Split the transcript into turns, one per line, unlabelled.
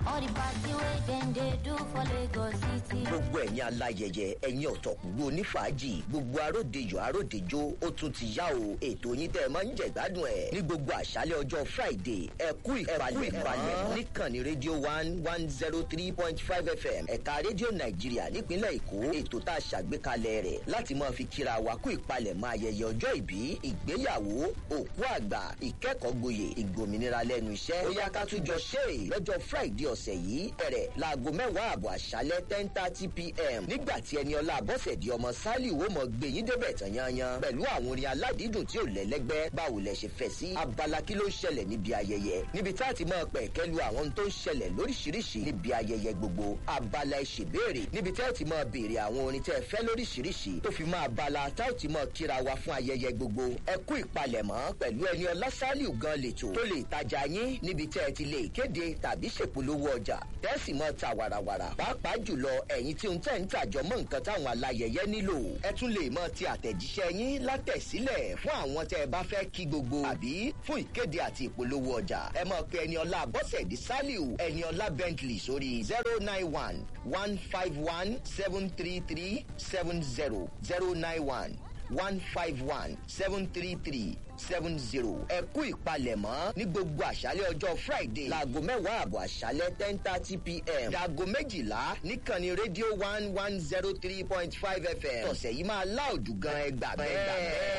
All the party wey dem dey do for Lagos City.
gbogbo ẹ̀yin aláyẹyẹ ẹ̀yin ọ̀tọ̀kùlú onífàájì gbogbo aródejò aródejò ó tún ti yá o ètò yín tẹ́ ẹ máa ń jẹ̀gbádùn ẹ̀ ní gbogbo àṣálẹ̀ ọjọ́ friday ẹ kú ìpalẹ̀ ìpalẹ̀ níkànnì rédíò one one zero three point five fm ẹ̀ka rédíò nàìjíríà nípínlẹ̀ èkó ètò tá a ṣàgbékalẹ̀ rẹ̀ láti máa fi kíra wa kú ìpalẹ̀ mọ́ ayẹyẹ ọjọ́ ìbí ìgbéyàwó òkú àgbà ìkẹ́kọ̀ọ́ gboyè ìgbòmìnira lẹ́nu iṣẹ́ ó yá ká tún jọ ṣe é lọ́jọ́ friday ọ̀sẹ̀ yìí bẹ̀rẹ̀ láago mẹ́wàá àbọ̀ àṣálẹ́ ten thirty pm nígbà tí ẹni ọlá àbọ̀sẹ̀dì ọmọ sálì wo mọ̀ gbé yín débẹ̀ tán yanyan pẹ̀lú àwọn orin aládìídùn tí ò lẹ́lẹ́gbẹ́ báwo lẹ ṣe fẹ́ sí abala kí ló ń ṣẹlẹ̀ níbi ayẹyẹ níbi tá a ti máa pẹ̀ kẹ́lu àwọn ohun tó ń ṣẹlẹ̀ lóríṣiríṣi níbi ayẹyẹ gbogbo abala ìṣèbéèrè níbi tá a ti máa béèrè àwọn orin tẹ́ ẹ fẹ́ lóríṣiríṣi tó fi máa abala tá a ti máa kíra wa fún ayẹyẹ gbogbo ẹ kú ìpalẹ̀mọ́ pẹ̀lú ẹni ọlá sálì gan lètò tó lè tajà yín níbi tẹ́ ẹ ti lè kéde tàbí ṣèpolówó ọjà tẹ́sì mọ́ ta wàràwàrà pàápàá jùlọ ẹ̀yin tí ń tẹ̀ ń tàjọ mọ́ nǹkan táwọn alayẹyẹ nílò ẹ tún lè mọ ti àtẹ̀jíṣẹ́ yín látẹ̀sílẹ̀ fún àwọn tẹ́ ẹ bá fẹ́ kí gbogbo àbí fún ìkéde àti ìpolówó ọjà ẹ mọ̀ pé ẹni ọlá bọ́sẹ̀dì saliu ẹni ọlá bentley sórí zero nine one one five one seven three three seven zero zero nine one one five one seven three three seven zero ẹ kú ìpalẹ̀mọ́ ní gbogbo àṣálẹ̀ ọjọ́ friday láago mẹ́wàá àbọ̀ àṣálẹ̀ ten thirty pm dàgọ́ méjìlá níkànnì rédíò one one zero three point five fm ọ̀sẹ̀ yìí máa láòdù gan ẹgbàá bẹ́ẹ̀.